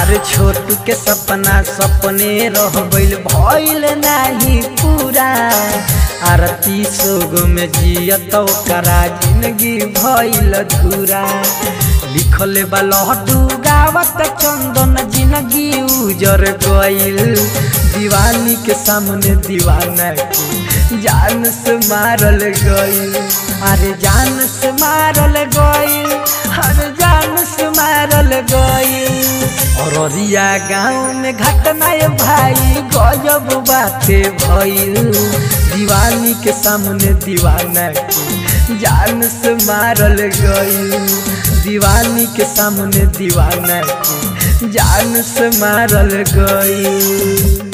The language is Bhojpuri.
आर छोटू के सपना सपने रह गइल भइल नाही पूरा आरती सोग में जियत ओकरा जिंदगी भइल धूरा लिखले बा लहटू गावत चंदन जिंदगी उजर गइल दीवानी के सामने दीवाना के जान से मारल गइल अरे जान से मारल गइल अरे जान से मारल गइल अररिया गाँव में घटना ये भाई गजब बाते भइल दीवानी के सामने दीवाना के जान से मारल गइल दीवानी के सामने दीवाना के जान से मारल गइल